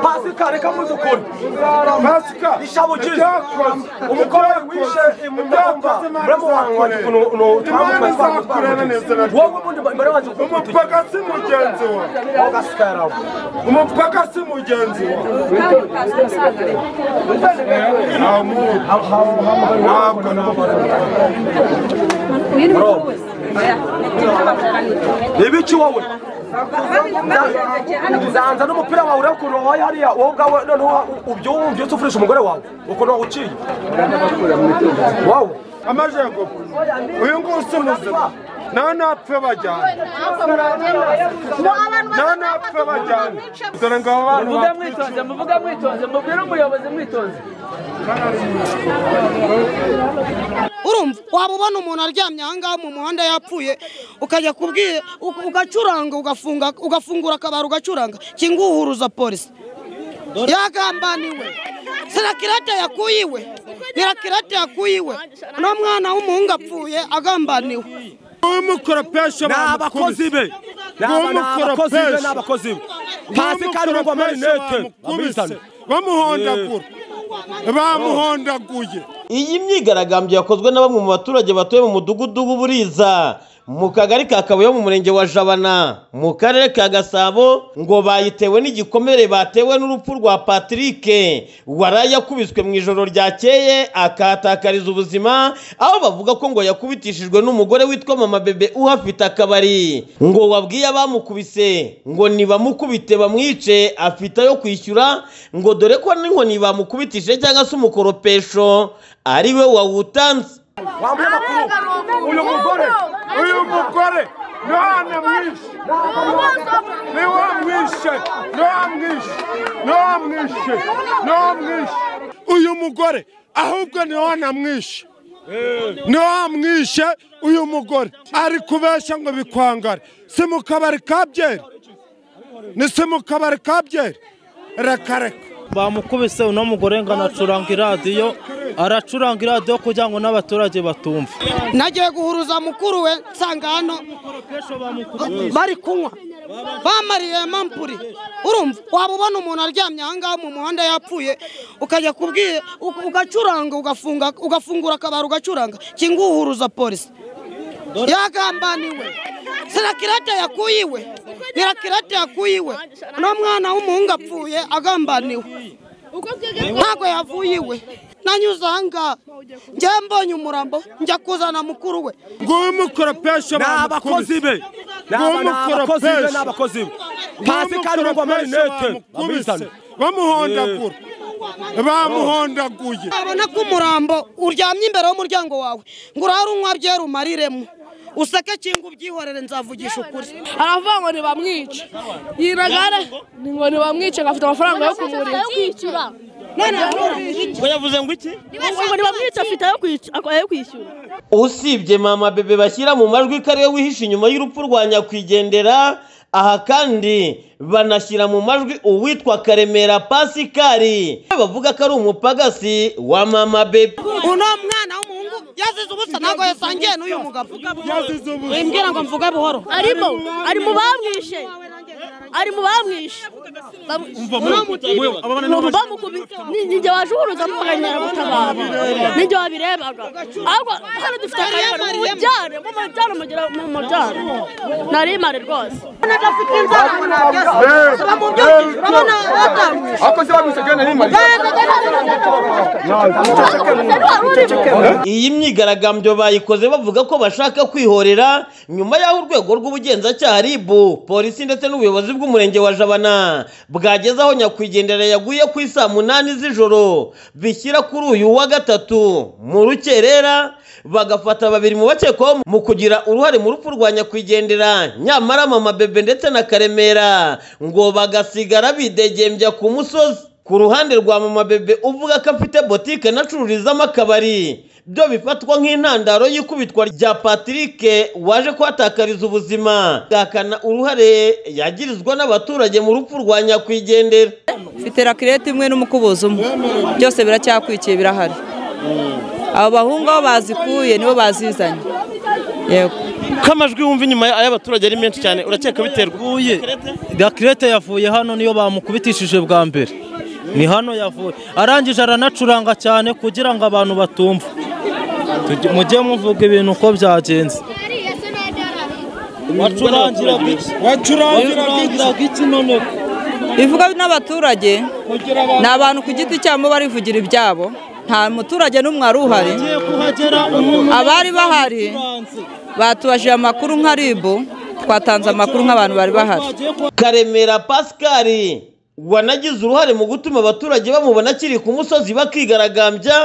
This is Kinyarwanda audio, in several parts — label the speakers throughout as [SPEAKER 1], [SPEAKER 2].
[SPEAKER 1] pasi kare kamuze ukuri
[SPEAKER 2] pasika
[SPEAKER 1] ishabu ugize
[SPEAKER 2] ibyakoze
[SPEAKER 1] umukobwa wishe mumwumva muramuhanga ukuntu utambukanye
[SPEAKER 2] imana izakureba neza na
[SPEAKER 1] wowe ubundi imbere wanjye ukutuye
[SPEAKER 2] umupaka si mugenzi wawe
[SPEAKER 1] ugasikara
[SPEAKER 2] umupaka si mugenzi wawe ntamuzi ntabwo nabona
[SPEAKER 1] ibiki wowe zanza n'umupira wawe ureba ukuntu wabaye hariya wowe ubwawe noneho ubyumva ufurisha umugore wawe ukuntu wawuciye wowe
[SPEAKER 2] amajyepfo uyu nguyu si muzima nta napfe bajyana nta napfe bajyana dore ngo aba bantu
[SPEAKER 3] muvuge
[SPEAKER 2] bapfa
[SPEAKER 3] mwitonze muvuge mwitonze mubwire umuyobozi mwitonze
[SPEAKER 4] urumva waba ubona umuntu aryamye aha ngaha mu muhanda yapfuye ukajya kubwira u- ugacuranga ugafunga ugafungura akabari ugacuranga kinguhuruza polisi yagambaniwe sirakirate yakuyiwe nirakirate yakuyiwe n'umwana w'umuhungu apfuye agambaniwe
[SPEAKER 2] umukoropesha
[SPEAKER 1] ni abakozi be ni aba- ni abakozi be ni abakozi be pasi kare urumva amarinete amizane
[SPEAKER 2] bamuhondagura bamuhondaguye
[SPEAKER 5] Iyi myigaragambyo yakozwe na bamwe mu baturage batuye mu mudugudu w'Uburiza mu kagari ka Kabuye mu murenge wa Jabana mu karere ka Gasabo ngo bayitewe n'igikomere batewe n'urupfu rwa Patrick waraye yakubiswe mu ijoro ryakeye akahatakariza ubuzima aho bavuga ko ngo yakubitishijwe n'umugore witwa Mama Bebe uhafite akabari ngo wabwiye abamukubise ngo nibamukubite bamwice afite ayo kwishyura ngo dore ko n'inkoni bamukubitije cyangwa se umukoropesho ari we wawutanze
[SPEAKER 1] wambaye amakuru uyu mugore
[SPEAKER 2] uyu mugore none mwishe niwe mwishe niwe mwishe niwe mwishe niwe mwishe uyu mugore ahubwo niwe namwishe niwe mwishe uyu mugore ari kubeshya ngo bikwangare si mu kabari ka byeri ni si mu kabari ka byeri reka reka
[SPEAKER 6] bamukubise uno mugore ngo anacuranga iradiyo aracuranga iradiyo kugira ngo n'abaturage batumve
[SPEAKER 4] nagiye guhuruza mukuru we nsanga hano bari kunywa bamariye mampuri urumva waba ubona umuntu aryamye aha ngaha mu muhanda yapfuye ukajya kubwira u- ugacuranga ugafunga ugafungura akabari ugacuranga kinguhuruza polisi yagambaniwe sirakirate yakuyiwe nirakirate yakuyiwe n'umwana w'umuhungu apfuye agambaniwe ntabwo yavuyiwe nanyuze aha ngaha njyewe mbonye umurambo njya kuzana mukuru we
[SPEAKER 2] nguyu umukoropesho
[SPEAKER 1] ni abakozi be ni aba- ni abakozi be ni abakozi be pasi kare urumva amarinete amizane
[SPEAKER 2] bamuhondagura bamuhondaguye
[SPEAKER 4] abona ko umurambo uryamye imbere y'umuryango wawe ngo urare unywa byera umariremo useke cyangwa ubyihorere nzavugisha ukuri
[SPEAKER 7] aravuga ngo ntibamwice yiragare ni ngo ntibamwice ngo afite amafaranga yo kumurira
[SPEAKER 4] none
[SPEAKER 5] ngo yavuze ngo iki
[SPEAKER 7] ngo ntibamwice afite ayo kwic- ayo kwishyura
[SPEAKER 5] usibye mama bebe bashyira mu majwi ko ariwe wihishe inyuma y'urupfu rwa nyakwigendera aha kandi banashyira mu majwi uwitwa karemera pasikari bavuga ko ari umupagasi wa mama bebe
[SPEAKER 4] uno mwana w'umuhungu yazize ubusa ntabwo yasangiye n'uyu mugabo
[SPEAKER 2] yazize ubusa
[SPEAKER 4] wimbwira ngo mvuge buhoro
[SPEAKER 7] arimo ari mu bamwishe ari mu bamwishe bamukubise ninjye waje uhuruza n'umuganyaragutabara ninjye wabirebaga ariko hano dufite akarengane mu mujyane mu mujyane mugera mu mujyane nari imari rwose
[SPEAKER 1] abakozi bamwisegene n'imari
[SPEAKER 5] iyi myigaragambyo bayikoze bavuga ko bashaka kwihorera nyuma y'aho urwego rw'ubugenzacyaha ribu polisi ndetse n'ubuyobozi bw'umurenge wa jabana bwageze aho nyakwigendera yaguye ku isaa munani z'ijoro bishyira kuri uyu wa gatatu mu rukerera bagafata babiri mu bakekwaho mu kugira uruhare mu rupfu rwa nyakwigendera nyamara mama bebe ndetse na karemera ngo bagasigara bidegembya ku musozi ku ruhande rwa mama bebe uvuga ko afite botike anacururizamo akabari byo bifatwa nk'intandaro y'ikubitwa rya Patrick waje kuhatakariza ubuzima bwakana uruhare yagirizwa n'abaturage mu rupfu rwa nyakwigendera
[SPEAKER 8] mfite rakirete imwe n'umukubuzo umwe byose biracyakwikiye birahari abo bahungu aho bazikuye nibo bazizanye yego
[SPEAKER 5] ko amajwi wumva inyuma y'abaturage ari menshi cyane urakeka biterwa
[SPEAKER 6] Uye, Gakirete yavuye hano niyo bamukubitishije bwa mbere ni hano yavuye arangije aranacuranga cyane kugira ngo abantu batumva Tujye- mujye muvuga ibintu uko byagenze wacurangiraga iki wacurangiraga iki none
[SPEAKER 8] bivuga n'abaturage ni abantu ku giti cyabo barivugira ibyabo nta muturage n'umwe wari uhari
[SPEAKER 6] ugiye kuhagera umuntu
[SPEAKER 8] abari bahari batubajije amakuru nka ribu twatanze amakuru nk'abantu bari bahari
[SPEAKER 6] wagiye kuha-
[SPEAKER 5] karemera pasikari wanagize uruhare mu gutuma abaturage bamubona akiri ku musozi bakigaragambya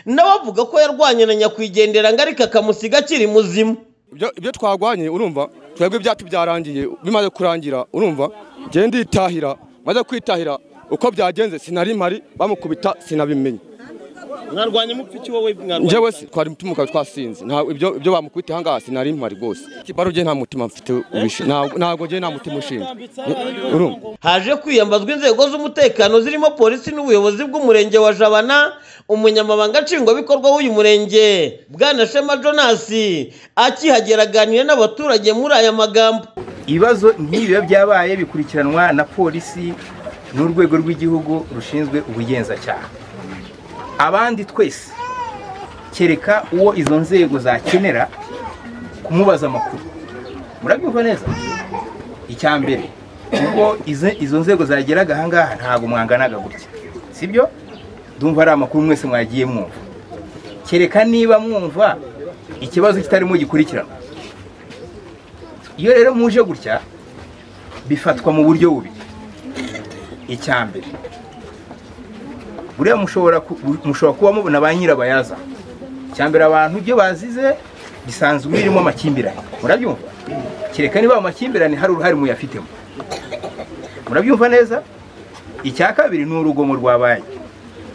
[SPEAKER 5] nawe avuga ko yarwanye na nyakwigendera ngo ariko akamusiga akiri muzima
[SPEAKER 9] ibyo ibyo twagwanye urumva twebwe ibyacu byarangiye bimaze kurangira urumva njye nditahira maze kwitahira uko byagenze sinari mpari bamukubita sinabimenye
[SPEAKER 5] mwarwanye mupfiki wowe
[SPEAKER 9] njyewe si- twari tumuka twasinze nta ibyo ibyo bamukubita aha ngaha sinari mpari rwose baro njye nta mutima mfite ubishe ntabwo ntabwo njye nta mutima ushinzwe urumva
[SPEAKER 5] haje kwiyambazwa inzego z'umutekano zirimo polisi n'ubuyobozi bw'umurenge wa jabana umunyamabanga nshingwabikorwa w'uyu murenge bwana shema jonas akihagera aganira n'abaturage muri aya magambo
[SPEAKER 10] ibibazo nk'ibiba byabaye bikurikiranwa na polisi n'urwego rw'igihugu rushinzwe ubugenzacyaha abandi twese kereka uwo izo nzego zakenera kumubaza amakuru murabyumva neza icya mbere ubwo izi- izo nzego zageraga aha ngaha ntabwo mwanganaga gutya sibyo ndumva ari amakuru mwese mwagiye mwumva kereka niba mwumva ikibazo kitarimo gikurikiranwa iyo rero muje gutya bifatwa mu buryo bubiri icya mbere buriya mushobora ku- mushobora kuba mubona ba nyirabayazana icya mbere abantu ibyo bazize bisanzwe birimo amakimbirane murabyumva kereka niba ayo makimbirane hari uruhare muyafitemo murabyumva neza icya kabiri ni urugomo rwabaye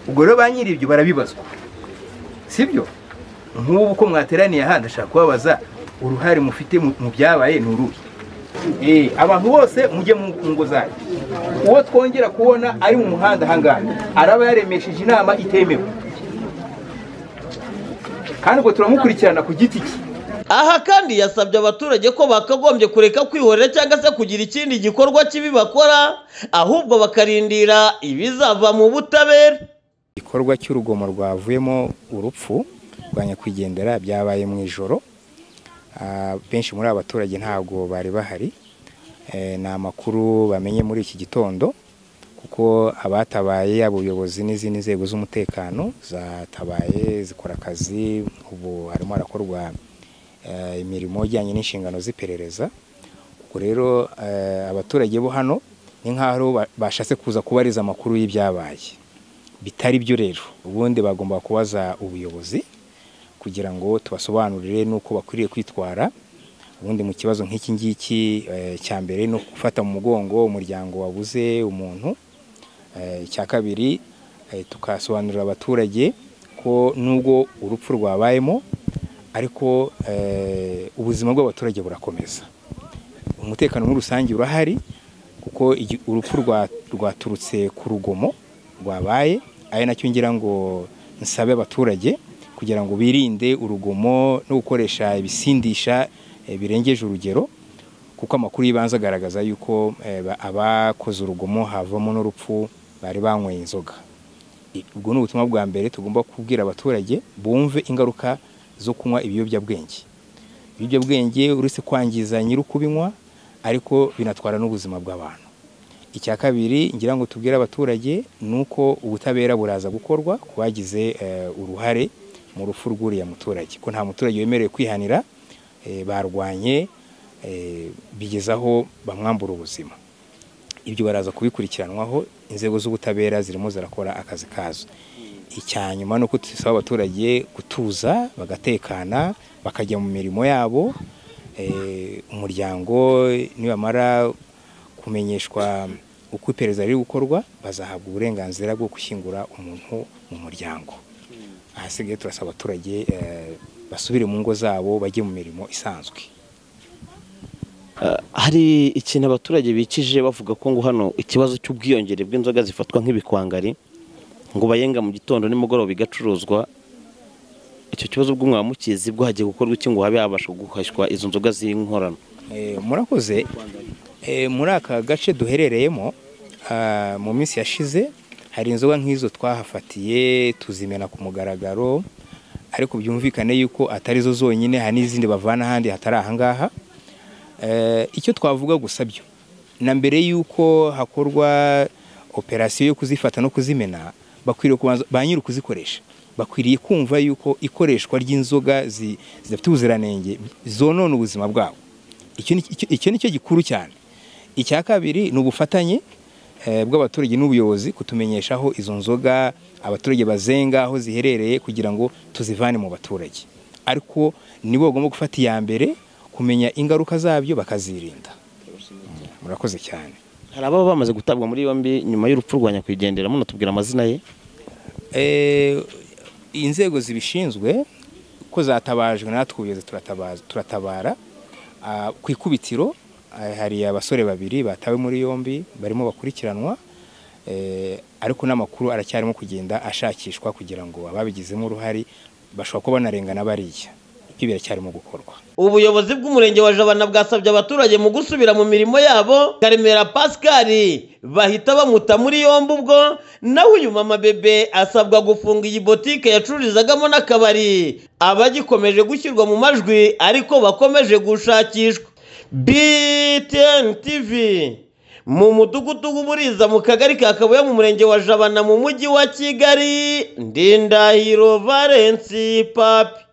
[SPEAKER 10] ubwo rero ba nyir'ibyo barabibazwa sibyo nk'ubu ko mwateraniye ahandi ashaka kubabaza uruhare mufite mu mu byabaye ni uruhe Eh, abantu bose mujye mu mu ngo zanyu uwo twongera kubona ari mu muhanda ahangaha araba yaremesheje inama itemewe kandi ubwo turamukurikirana ku giti cye
[SPEAKER 5] aha kandi yasabye abaturage ko bakagombye kureka kwihorera cyangwa se kugira ikindi gikorwa kibi bakora ahubwo bakarindira ibizava mu butabera
[SPEAKER 10] igikorwa cy'urugomo rwavuyemo urupfu rwa nyakwigendera byabaye mu ijoro Ah, benshi muri aba baturage ntabwo bari bahari Eh, ni amakuru bamenye muri iki gitondo kuko abatabaye yaba ubuyobozi n'izindi nzego z'umutekano zatabaye zikora akazi ubu harimo harakorwa eh, imirimo ijyanye n'inshingano z'iperereza ubwo rero eh, abaturage bo hano ni nk'aho aribo ba- bashatse kuza kubariza amakuru y'ibyabaye bitari byo rero ubundi bagomba kubaza ubuyobozi kugira ngo tubasobanurire n'uko bakwiriye kwitwara ubundi mu kibazo nk'iki ngiki eh, cya mbere no gufata mu mugongo umuryango wabuze umuntu Eh, icya kabiri eh, tukasobanurira abaturage ko nubwo urupfu rwabayemo ariko eh, ubuzima bw'abaturage burakomeza umutekano muri rusange urahari kuko igi- urupfu rwa- rwaturutse ku rugomo rwabaye ari nacyo ngira ngo nsabe abaturage kugira ngo birinde urugomo no gukoresha ibisindisha eh, birengeje urugero kuko amakuru y'ibanze agaragaza yuko eh, ba- abakoze urugomo havamo n'urupfu bari banyweye inzoga I- ubwo ni ubutumwa bwa mbere tugomba kubwira abaturage bumve ingaruka zo kunywa ibiyobyabwenge ibiyobyabwenge uretse kwangiza nyiri ukubinywa ariko binatwara n'ubuzima bw'abantu icya kabiri ngira ngo tubwire abaturage ni uko ubutabera buraza gukorwa ku bagize eh, uruhare mu rupfu rw'uriya muturage ko nta muturage wemerewe kwihanira eh, barwanye eh, bigeza aho bamwambura ubuzima ibyo baraza kubikurikiranwaho inzego z'ubutabera zirimo zirakora akazi kazo icya nyuma ni uko dusaba abaturage gutuza bagatekana bakajya mu mirimo yabo Eh, umuryango nibamara kumenyeshwa uko iperereza riri gukorwa bazahabwa uburenganzira bwo gushyingura umuntu mu muryango ahasigaye turasaba abaturage eh, basubire mu ngo zabo bajye mu mirimo isanzwe
[SPEAKER 11] hari ikintu abaturage bikije bavuga ko ngo hano ikibazo cy'ubwiyongere bw'inzoga zifatwa nk'ibikwangari ngo bayenga mu gitondo nimugoroba igacuruzwa icyo kibazo ubwo mwamukizi bwo hagiye gukorwa iki ngo habe habasha guhashywa izo nzoga z'inkorano
[SPEAKER 10] Eh, murakoze Eh, muri aka gace duherereyemo ah, mu minsi yashize hari inzoga nk'izo twahafatiye tuzimena ku mugaragaro ariko byumvikane yuko atari zo zonyine hari n'izindi bavana ahandi hatari ahangaha Eh, icyo twavuga gusa byo na mbere y'uko hakorwa operasiyo yo kuzifata no kuzimena bakwiriye kubanza ba nyiri ukuzikoresha bakwiriye kumva yuko ikoreshwa ry'inzoga zi- zidafite ubuziranenge zonona ubuzima bwabo icyo ni- icyo- icyo ni cyo gikuru cyane icya kabiri ni ubufatanye eh, bw'abaturage n'ubuyobozi kutumenyesha aho izo nzoga abaturage bazenga aho ziherereye kugira ngo tuzivane mu baturage ariko nibo bagomba gufata iya mbere kumenya ingaruka zabyo bakazirinda murakoze cyane
[SPEAKER 11] hari ababa bamaze gutabwa muri yombi nyuma y'urupfu rwa nyakwigendera munatubwira amazina ye
[SPEAKER 10] Eh, inzego zibishinzwe ko zatabajwe natwe ubuyobozi turatabaza- turatabara Ah, ku ikubitiro ah, hari abasore babiri batawe muri yombi barimo bakurikiranwa Eh, ariko n'amakuru aracyarimo kugenda ashakishwa kugira ngo ababigizemo uruhare bashobora kuba banarengana bariya ibyo biracyarimo gukorwa
[SPEAKER 5] ubuyobozi bw'umurenge wa jabana bwasabye abaturage mu gusubira mu mirimo yabo karemera pascal bahita bamuta muri yombi ubwo naho uyu mama bebe asabwa gufunga iyi botike yacururizagamo n'akabari abagikomeje gushyirwa mu majwi ariko bakomeje gushakishwa btn tv mu mudugudu w'uburiza mu kagari ka kabuye mu murenge wa jabana mu mujyi wa kigali ndindahiro valensi papi